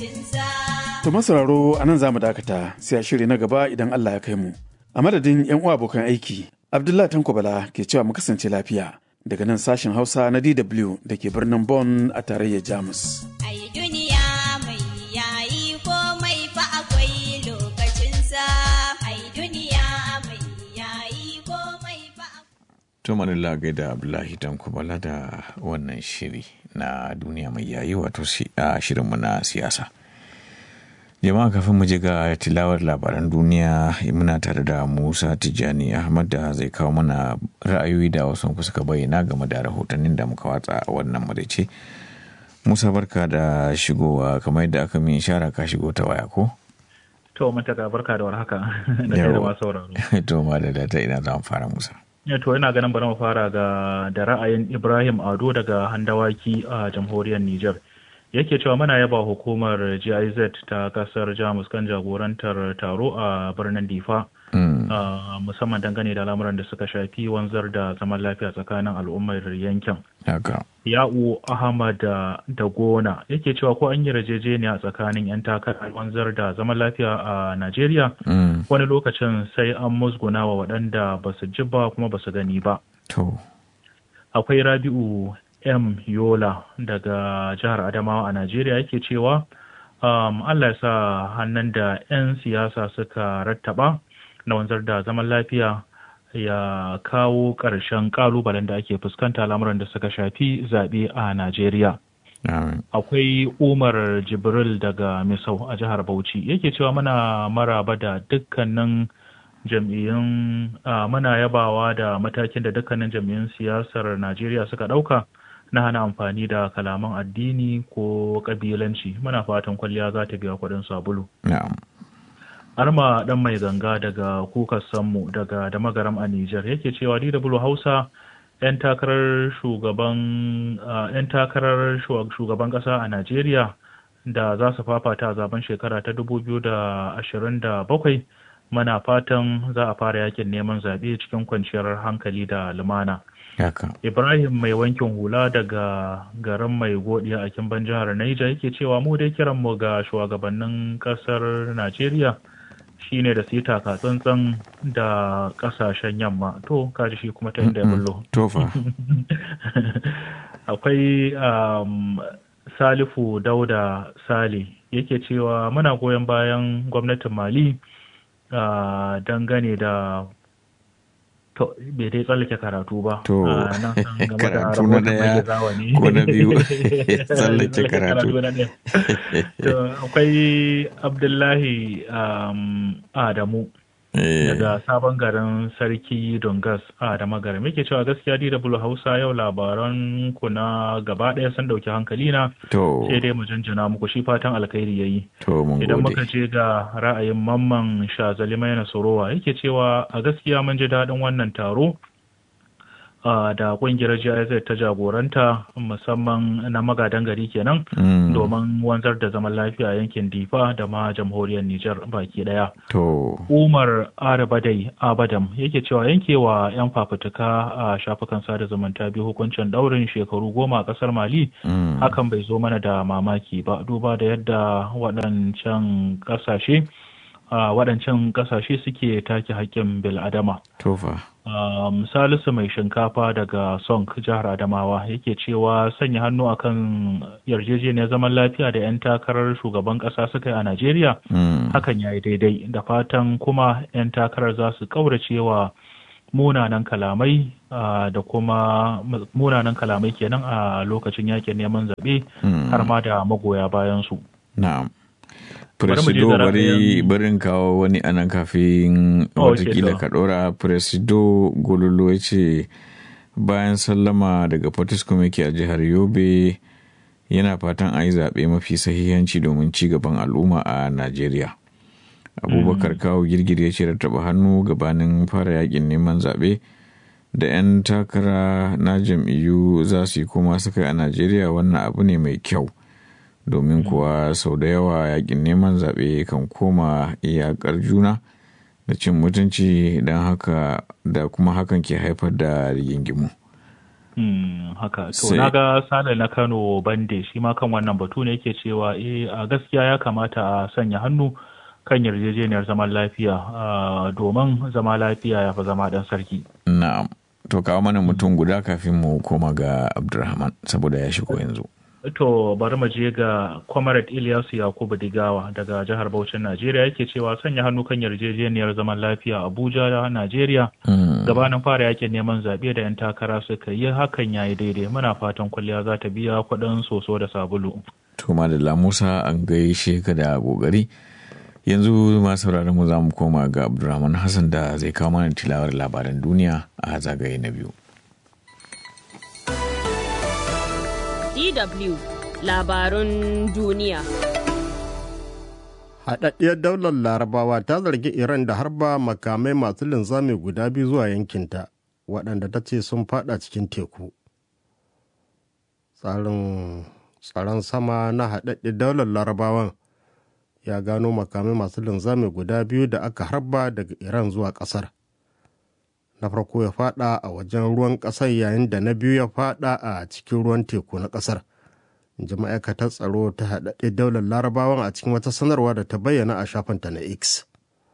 To masauraro a nan za mu dakata sai a shiri na gaba idan Allah ya kai mu. A madadin 'yan uwa abokan aiki, Abdullahi Tanko Bala ke cewa mu kasance lafiya daga nan sashen Hausa na DW da ke birnin Bonn a tarayyar Jamus. Ai duniya mai yayi komai fa akwai lokacinsa. Ai duniya mai yayi komai fa To manila gaida Abdullahi Tanko Bala da wannan shiri na duniya mai yayi wato a shirinmu na siyasa. jama'a kafin mu je ga tilawar labaran duniya muna tare da musa tijjani ahmad da zai kawo mana ra'ayoyi da wasu suka bayyana game da rahotannin da muka watsa a wannan madace musa barka da shigowa kamar yadda aka min shara ka shigo ta waya ko to mataka barka da warhaka da kai da masu sauraro to ma da ta ina za mu fara musa to ina ganin bari mu fara ga da ra'ayin ibrahim ado daga handawaki a jamhuriyar niger yake cewa muna yaba hukumar giz ta kasar jamus kan jagorantar taro a birnin difa musamman dangane da lamuran da suka shafi wanzar da zaman lafiya tsakanin al'ummar yankin ya'u ahmad da gona yake cewa ko an yi rajejeniya tsakanin 'yan takarar wanzar da zaman lafiya a najeriya wani lokacin sai an musguna wa waɗanda ba su ji ba kuma ba su gani ba akwai rabi'u M. Yola daga jihar Adamawa a Najeriya yake cewa um, Allah ya sa hannun da 'yan siyasa suka rattaba na wanzar da zaman lafiya ya kawo ƙarshen ƙalubalen da ake fuskanta lamuran da suka shafi zaɓe a Najeriya. Akwai Umar Jibril daga Misau a jihar Bauchi yake cewa muna maraba da dukkanin jam'iyyun muna yabawa da matakin da dukkanin jam'iyyun siyasar Najeriya suka ɗauka. na hana amfani da kalaman addini ko kabilanci muna fatan kwalliya za ta biya kuɗin sabulu. Arma ɗan mai ganga daga kuka sammu daga da magaram a Nijar yake cewa DW Hausa 'yan takarar shugaban yan takarar shugaban ƙasa a Najeriya da za su fafata a zaben shekara ta 2027 mana fatan za a fara yakin neman zaɓe cikin kwanciyar hankali da lumana. Yaka. Ibrahim mai wankin hula daga garin mai godiya a kimban jihar Niger yake cewa mu dai kiran mu ga shugabannin kasar Najeriya shine da su yi taka tsantsan da kasashen yamma to kaji shi kuma ta inda ya bullo. Tofa. Akwai um, Salifu Dauda Sale yake cewa muna goyon bayan gwamnatin Mali uh, dangane da To, bai dai tsallake karatu ba. To, karatu na daya ko na biyu tsallake karatu. To, akwai Abdullahi Adamu. Daga sabon garin Sarki Dongas a da magaram yake cewa gaskiya DW Hausa yau labaran ku na gaba ɗaya sun dauki hankali na sai dai mu janjana muku shi fatan alkhairi yayi. Idan muka je ga ra'ayin mamman Shazali Maina Sorowa yake cewa a gaskiya mun ji daɗin wannan taro da kungiyar GIZ ta jagoranta musamman na magadan gari kenan domin wanzar da zaman lafiya yankin Difa da ma jamhuriyar Nijar baki daya. Umar Arabadai Abadam yake cewa yankewa 'yan fafutuka a shafukan sada zumunta biyu hukuncin daurin shekaru goma a kasar Mali hakan bai zo mana da mamaki ba duba da yadda waɗancan ƙasashe waɗancan ƙasashe suke take haƙƙin bil'adama. Tofa. Um, Salisu mai shinkafa daga Sonk jihar Adamawa yake cewa sanya hannu akan yarjejeniyar zaman lafiya da 'yan takarar shugaban ƙasa suka yi a Najeriya hakan ya yi daidai da fatan kuma 'yan takarar za su ƙauracewa munanan kalamai uh, da kuma munanan kalamai kenan a lokacin yakin neman zaɓe har ma da magoya bayansu. Na'am. Presido bari barin kawo wani anan kafin watakila ka ɗora Presido Gololo ya ce bayan sallama daga Fortiscom yake a jihar Yobe yana fatan a yi zaɓe mafi sahihanci domin ci gaban al'umma a Najeriya. Abubakar kawo girgir ya ce rattaba hannu gabanin fara yakin neman zaɓe da 'yan takara na jam'iyyu za su yi koma suka yi a Najeriya wannan abu ne mai kyau. domin kuwa sau da yawa yakin neman zaɓe kan koma iyakar juna da cin mutunci don haka da kuma hakan ke haifar da rigingimu Hmm, haka to na ga sale na kano bande shi ma kan wannan batu ne yake cewa eh a gaskiya ya kamata a sanya hannu kan yarjejeniyar zaman lafiya domin zama lafiya ya fi zama dan sarki na'am to kawo mana mutum guda kafin mu koma ga abdulrahman saboda ya shigo yanzu To bari mu je ga Comrade Ilyasu Yakubu Digawa daga jihar Bauchin Najeriya yake cewa sanya hannu kan yarjejeniyar zaman lafiya Abuja da Najeriya gabanin fara yakin neman zaɓe da 'yan takara suka yi hakan ya yi daidai muna fatan kwalliya za ta biya kuɗin soso da sabulu. To da Musa an gaishe ka da kokari yanzu masu sauraron mu za mu koma ga Abdulrahman Hassan da zai kawo mana tilawar labaran duniya a zagaye na biyu. DW labarun duniya. Haɗaɗɗiyar daular larabawa ta zargi Iran da harba makamai masu linzami guda biyu zuwa yankinta waɗanda ta ce sun fada cikin teku. Tsarin tsaron sama na haɗaɗɗiyar daular larabawan ya gano makamai masu linzami guda biyu da aka harba daga Iran zuwa ƙasar. na farko ya fada a wajen ruwan kasar yayin da na biyu ya fada a cikin ruwan teku na kasar ji ma'aikatar tsaro ta haɗaɗɗe daular larabawan a cikin wata sanarwa da ta bayyana a shafinta na x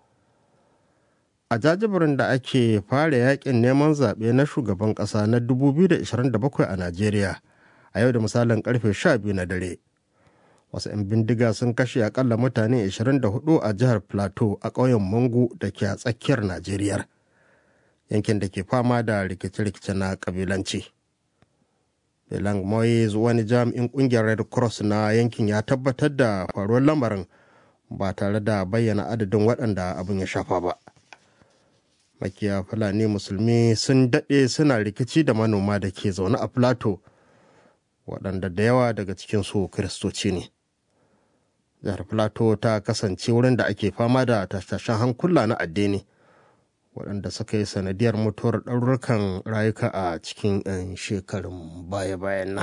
a jajibirin da ake fara yakin neman zaɓe na shugaban ƙasa na 2027 a najeriya a yau da misalin karfe 12 na dare wasu 'yan bindiga sun kashe akalla mutane 24 a jihar plateau a ƙauyen mangu da ke a tsakiyar najeriya yankin da ke fama da rikice-rikice na kabilanci. Belang Moyes wani jami'in kungiyar Red Cross na yankin ya tabbatar da faruwar lamarin ba tare da bayyana adadin waɗanda abin ya shafa ba. Makiya Fulani Musulmi sun daɗe suna rikici da manoma da ke zaune a Plateau waɗanda da yawa daga cikinsu Kiristoci ne. Jihar Plateau ta kasance wurin da ake fama da tashen hankula na addini. waɗanda suka yi sanadiyar mutuwar ɗaurukan rayuka a cikin 'yan shekarun baya-bayan nan.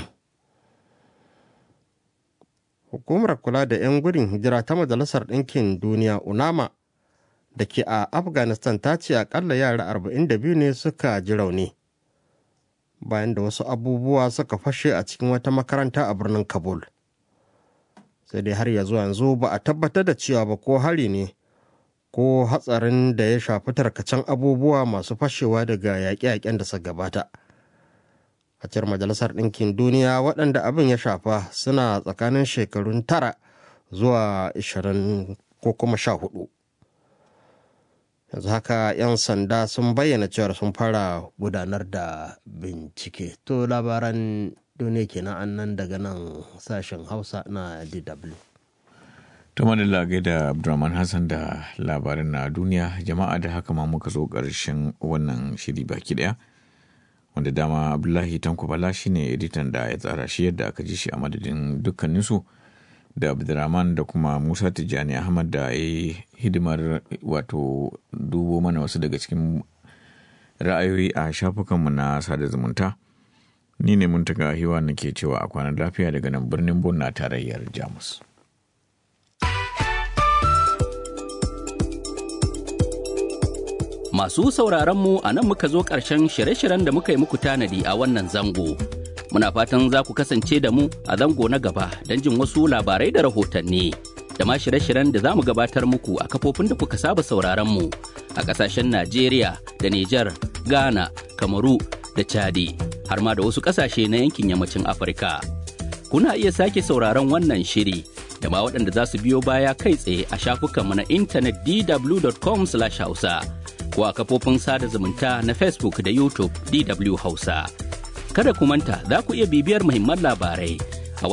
Hukumar kula da 'yan gudun hijira ta Majalisar Ɗinkin Duniya UNAMA da ke a Afghanistan ta ce akalla yara 42 ne suka ji rauni. Bayan da wasu abubuwa suka fashe a cikin wata makaranta a birnin Kabul. Sai dai har ya zuwa yanzu ba a tabbatar da cewa ba ko hari ne. ko hatsarin da ya shafi tarkacen abubuwa masu fashewa daga yaƙe-yaƙen da suka gabata. A cikin Majalisar Ɗinkin Duniya waɗanda abin ya shafa suna tsakanin shekarun tara zuwa ishirin ko kuma sha hudu. Yanzu haka 'yan sanda sun bayyana cewar sun fara gudanar da bincike. To labaran duniya kenan annan daga nan sashen Hausa na DW. ta madalla da abdulrahman hassan da labarin na duniya jama'a da haka ma muka zo ƙarshen wannan shiri baki daya wanda dama abdullahi tanko bala shine editan da ya tsara shi yadda aka ji shi a madadin dukkaninsu da abdulrahman da kuma musa tijjani ahmad da ya yi hidimar wato dubo mana wasu daga cikin ra'ayoyi a shafukanmu na sada zumunta ni ne mun taga hiwa nake cewa a kwanan lafiya daga nan birnin bon na tarayyar jamus Masu sauraron mu a nan muka zo ƙarshen shirye-shiryen da muka yi muku tanadi a wannan zango. Muna fatan za ku kasance da mu a zango na gaba don jin wasu labarai da rahotanni. Da ma shirye-shiryen da za mu gabatar muku a kafofin da kuka saba sauraron mu a ƙasashen Najeriya da Nijar, Ghana, Kamaru da Chadi, har ma da wasu ƙasashe na yankin yammacin Afirka. Kuna iya sake sauraron wannan shiri da ma waɗanda za su biyo baya kai tsaye a shafukanmu na intanet dw.com/hausa. ko a kafofin sada zumunta na Facebook da YouTube DW Hausa. Kada ku manta za ku iya bibiyar muhimman labarai